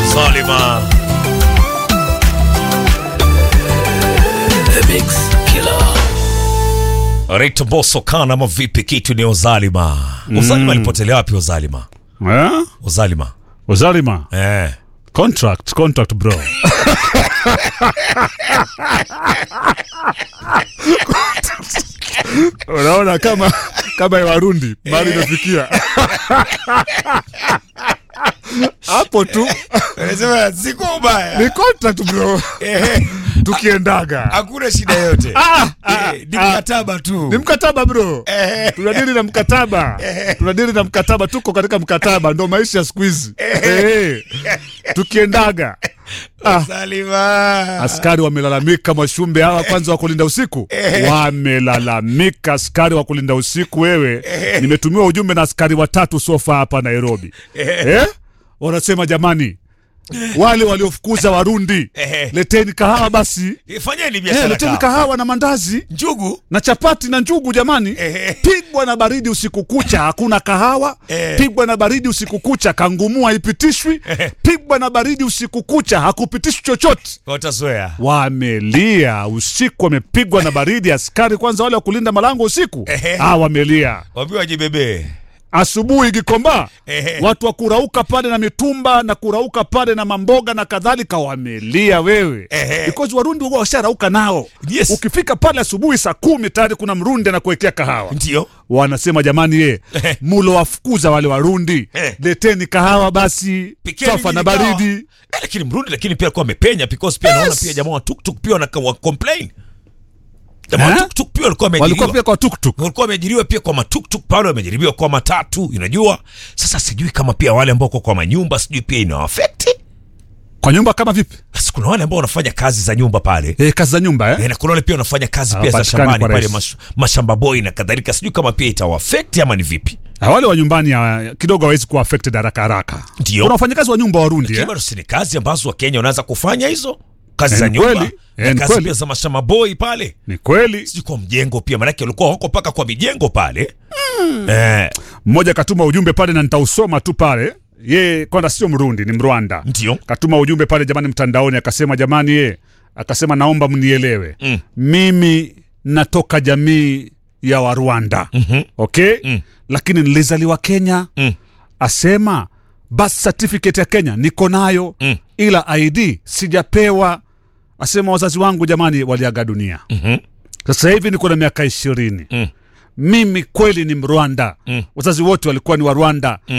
Zalima. The Mix Killer. Rita Bosso kana ama vipi kitu ni Ozalima. Ozalima alipotelea wapi Ozalima? Eh? Ozalima. Uzalima. Eh. Contract, contract bro. Unaona kama kama ya Warundi mali imefikia hapo tu Anasema siku ubaya. ni contract bro, tukiendaga Hakuna shida yote. Ah, Eh, Ni mkataba tu. ni mkataba bro, tunadili na mkataba, tunadili na mkataba, tuko katika mkataba, ndo maisha ya siku hizi Eh, tukiendaga ah. Zalima. Askari wamelalamika, Mwashumbe hawa kwanza wa kulinda usiku wamelalamika. Askari wa kulinda usiku, wewe, nimetumiwa ujumbe na askari watatu sofa hapa Nairobi eh? Wanasema jamani, wale waliofukuza Warundi Eh. leteni kahawa basi, Fanyeni eh, biashara leteni kahawa. kahawa na mandazi Njugu. na chapati na njugu jamani. Eh. Pigwa na baridi usiku kucha, hakuna kahawa. Eh. Pigwa na baridi usiku kucha, kangumu haipitishwi. Pigwa na baridi usiku kucha, hakupitishwi chochote. Watazoea. Wamelia usiku, wamepigwa na baridi. Askari kwanza wale wa kulinda malango usiku, Ehe. ah, wamelia. Waambiwa wajibebe. Asubuhi Gikomba, Ehe. watu wa kurauka pale na mitumba na kurauka pale na mamboga na kadhalika, wamelia wewe, Ehe. because Warundi huwa washarauka nao. Yes. Ukifika pale asubuhi saa kumi tayari kuna Mrundi anakuwekea kahawa Ndio. wanasema jamani, ye Ehe. mulo wafukuza wale Warundi, Eh. leteni kahawa basi, Pikeni safa na nyinyi kahawa. baridi. Eh, lakini Mrundi lakini pia alikuwa amepenya because pia Yes. naona pia jamaa wa tuktuk pia wana wa complain. Jamaa wa Eh? tuktuk pia walikuwa Walikuwa wameajiriwa. pia kwa tuktuk. Walikuwa wameajiriwa pia kwa matuktuk pale wamejaribiwa kwa matatu, unajua? Sasa sijui kama pia wale ambao wako kwa manyumba sijui pia ina affect. Kwa nyumba kama vipi? Basi kuna wale ambao wanafanya kazi za nyumba pale. E, kazi za nyumba eh? Eh, na kuna wale pia wanafanya kazi pia za Hawapatikani shambani kwa pale rahisi. mash, mashamba boy na kadhalika. Sijui kama pia itawaffect ama ni vipi. Na wale wa nyumbani ah, kidogo hawezi kuwa affected haraka haraka. Ndio. Kuna wafanyakazi wa nyumba Warundi Lakini eh? bado si ni kazi ambazo Wakenya wanaweza kufanya hizo kazi Eh, za ni nyumba kweli. na Eh, ni kazi kweli. pia za mashamba boy pale, Ni kweli. sijui kwa mjengo pia, maanake walikuwa wako paka kwa mijengo pale eh, Mmoja katuma ujumbe pale na nitausoma tu pale. Ye kwanza sio Mrundi, ni Mrwanda. ndio Katuma ujumbe pale jamani, mtandaoni akasema, jamani, ye akasema, naomba mnielewe Mm. mimi natoka jamii ya Warwanda Mhm. okay? Mm. lakini nilizaliwa Kenya Mm. asema birth certificate ya Kenya niko nayo Mm. ila ID sijapewa. Asema wazazi wangu jamani waliaga dunia. Mhm. Sasa hivi niko na miaka ishirini. Mm. Mimi kweli ni Mrwanda. Mm. Wazazi wote walikuwa ni wa Rwanda.